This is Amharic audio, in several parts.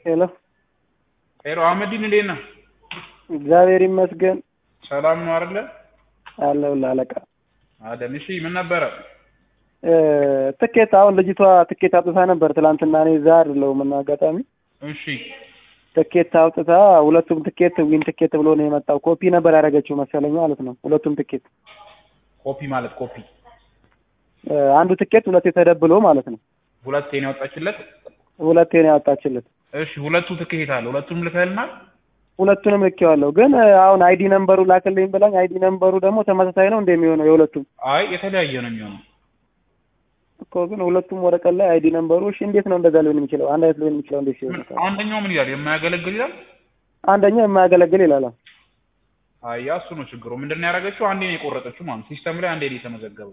ሄሎ ሄሎ አህመዲን እንዴት ነህ? እግዚአብሔር ይመስገን ሰላም ነው አይደለ? አለሁልህ አለቃ። አደም እሺ፣ ምን ነበረ? እ ትኬት አሁን ልጅቷ ትኬት አውጥታ ነበር ትላንትና። እኔ እዛ አይደለሁም እና አጋጣሚ እሺ ትኬት አውጥታ ሁለቱም ትኬት ዊን ትኬት ብሎ ነው የመጣው። ኮፒ ነበር ያደረገችው መሰለኝ ማለት ነው። ሁለቱም ትኬት ኮፒ ማለት ኮፒ እ አንዱ ትኬት ሁለቴ ተደብሎ ማለት ነው። ሁለቴ ነው ያወጣችለት። ሁለቴ ነው ያወጣችለት። እሺ ሁለቱ ትኬት አለ። ሁለቱንም ልከህልናል? ሁለቱንም ልኬዋለሁ። ግን እ አሁን አይዲ ነምበሩ ላክልኝ ብላኝ አይዲ ነምበሩ ደግሞ ተመሳሳይ ነው እንደሚሆነው የሁለቱም አይ የተለያየ ነው የሚሆነው። እኮ ግን ሁለቱም ወረቀት ላይ አይዲ ነምበሩ እሺ፣ እንዴት ነው እንደዛ ሊሆን የሚችለው? አንድ አይነት ሊሆን የሚችለው እንዴት ሲሆን? ምን አንደኛው ምን ይላል? የማያገለግል ይላል። አንደኛው የማያገለግል ይላል። አይ ያ እሱ ነው ችግሩ። ምንድን ነው ያደረገችው? አንዴ ነው የቆረጠችው ማለት ሲስተም ላይ አንዴ ነው የተመዘገበው።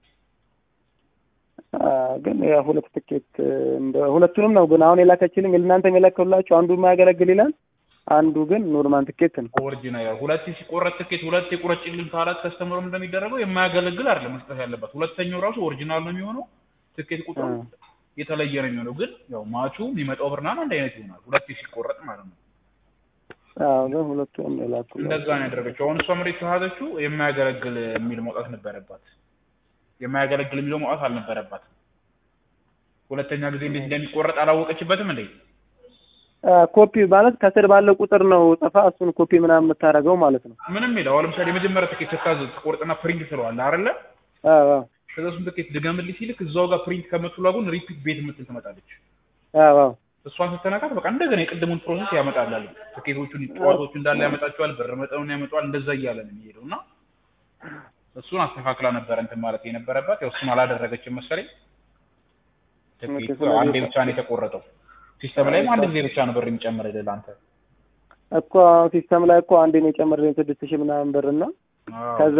አ ግን ያ ሁለት ትኬት እንደ ሁለቱንም ነው ግን አሁን የላከችልኝ እናንተም የላከላችሁ አንዱ የማያገለግል ይላል፣ አንዱ ግን ኖርማል ትኬት ነው። ኦሪጂናል ያው ሁለት ሲቆረጥ ትኬት ሁለት የቁረጭልን ካላት ከስተመሩ እንደሚደረገው የማያገለግል አይደለም መስጠት ያለባት። ሁለተኛው ራሱ ኦሪጂናል ነው የሚሆነው። ትኬት ቁጥሩ አ የተለየ ነው የሚሆነው። ግን ያው ማቹ የሚመጣው ብርናን አንድ አይነት ይሆናል። ሁለት ሲቆረጥ ማለት ነው። አዎ ግን ሁለቱንም ነው የላኩላችሁ። እንደዛ ነው ያደረገችው። አሁን እሷ መሬት ከያዘችው የማያገለግል የሚል መውጣት ነበረባት። የማያገለግል የሚለው መውጣት አልነበረባትም። ሁለተኛ ጊዜ እንዴት እንደሚቆረጥ አላወቀችበትም እንዴ? አ ኮፒ ማለት ከስር ባለው ቁጥር ነው ጽፋ እሱን ኮፒ ምናምን የምታደርገው ማለት ነው። ምንም ይለው አሁን ለምሳሌ የመጀመሪያ ትኬት ስታዝ ትቆርጥና ፕሪንት ትለዋለህ አይደለ? አዎ አዎ ከዛ እሱን ትኬት ድገምልኝ ሲልክ እዛው ጋር ፕሪንት ከምትሏ ጎን ሪፒት ቤት የምትል ትመጣለች። አዎ አዎ እሷን ስትነካት በቃ እንደገና የቅድሙን ፕሮሰስ ያመጣላል። ትኬቶቹን ጨዋታዎቹ እንዳለ ያመጣቸዋል፣ ብር መጠኑን ያመጣዋል። እንደዛ እያለ ነው የሚሄደው እና እሱን አስተካክላ ነበረ እንትን ማለት የነበረባት ያው እሱን አላደረገችም መሰለኝ። ትኬቱ ስለዚህ አንዴ ብቻ ነው የተቆረጠው። ሲስተም ላይም አንድ ጊዜ ብቻ ነው ብር የሚጨምርልህ ለአንተ። እኮ አሁን ሲስተም ላይ እኮ አንዴ ነው የጨመረልኝ ስድስት ሺህ ምናምን ብር እና አዎ። ከዛ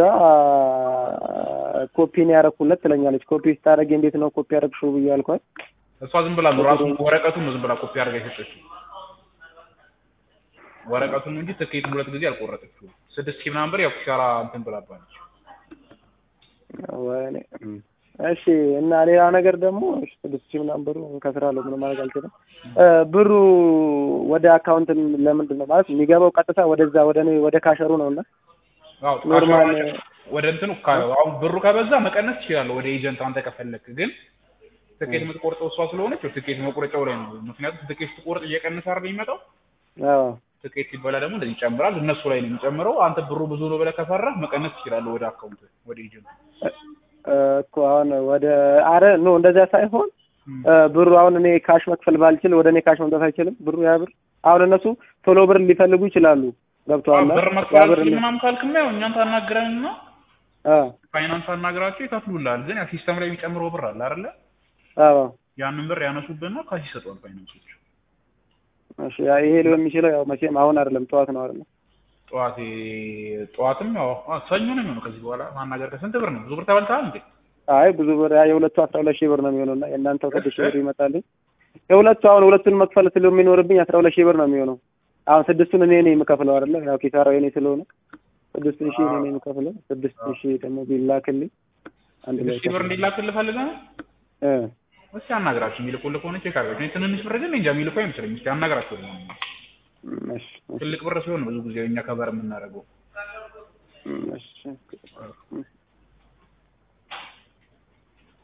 ኮፒ ነው ያደረኩለት ትለኛለች። ኮፒ ስታደርጊ እንዴት ነው ኮፒ ያደረግሽው ብዬ አልኳት። እሷ ዝም ብላ ነው ራሱ ወረቀቱን ነው ዝም ብላ ኮፒ አድርጋ የሰጠችው። ወረቀቱን ነው እንጂ ትኬቱን ሁለት ጊዜ አልቆረጠችውም። ስድስት ሺህ ምናምን ብር ያው ኪሳራ እንትን ብላባለች። ወይኔ እሺ። እና ሌላ ነገር ደግሞ እሺ፣ ስድስት ሺህ ምናምን ብሩ እንከስራለሁ ምንም ማድረግ አልችልም። እ ብሩ ወደ አካውንት ለምንድን ነው ማለት የሚገባው? ቀጥታ ወደዛ ወደ እኔ ወደ ካሸሩ ነው እና አዎ ኖርማል ወደ እንትኑ ካ- አሁን ብሩ ከበዛ መቀነስ ትችላለህ፣ ወደ ኤጀንት አንተ ከፈለክ። ግን ትኬት የምትቆርጠው እሷ ስለሆነች ያው ትኬት መቁረጫው ላይ ነው። ምክንያቱም ትኬት ስትቆርጥ እየቀነሰ አይደል የሚመጣው። አዎ ትኬት ሲበላ ደግሞ እንደዚህ ይጨምራል፣ እነሱ ላይ ነው የሚጨምረው። አንተ ብሩ ብዙ ነው ብለህ ከፈራህ መቀነስ ትችላለህ፣ ወደ አካውንት ወደ ኤጀንት። እ እኮ አሁን ወደ አረ ኖ እንደዛ ሳይሆን እ ብሩ አሁን እኔ ካሽ መክፈል ባልችል ወደ እኔ ካሽ መምጣት አይችልም ብሩ ያ ብር አሁን እነሱ ቶሎ ብር ሊፈልጉ ይችላሉ። ገብቶሃል? ብር ያ መክፈል ብር አልችልም ምናምን ካልክማ ያው እኛን ታናግረንና አ ፋይናንስ አናግራቸው ይከፍሉልሃል። ግን ያው ሲስተም ላይ የሚጨምረው ብር አለ አይደለ? አዎ ያንን ብር ያነሱብህና ካሽ ይሰጠዋል ፋይናንሶች። እሺ ያ ይሄ ሊሆን የሚችለው ያው መቼም አሁን አይደለም ጠዋት ነው አይደለም። ጠዋት ጠዋትም ያው አ- ሰኞ ነው የሚሆነው። ከዚህ በኋላ ማናገር ከስንት ብር ነው? ብዙ ብር ተበልተሃል እንዴ? አይ ብዙ ብር ያ የሁለቱ አስራ ሁለት ሺህ ብር ነው የሚሆነው እና የእናንተው ስድስት ሺህ ብር ይመጣልኝ። የሁለቱ አሁን ሁለቱን መክፈል ስለሚኖርብኝ አስራ ሁለት ሺህ ብር ነው የሚሆነው። አሁን ስድስቱን እኔ ነኝ የምከፍለው አይደለ? ያው ኪሳራው የኔ ስለሆነ ስድስት ሺህ እኔ ነኝ የምከፍለው። ስድስት ሺህ ደግሞ ቢላክልኝ አንድ ላይ ሺህ ብር እንዲላክልህ ፈልገህ ነው? እ እስኪ አናግራቸው። የሚልኩልህ ከሆነ ቼክ አድርጋቸው። እኔ ትንንሽ ብር ግን እንጃ የሚልኩ አይመስለኝም። እስኪ አናግራቸው። እሺ ትልቅ ብር ሲሆን ነው ብዙ ጊዜ እኛ ከበር የምናደርገው። እሺ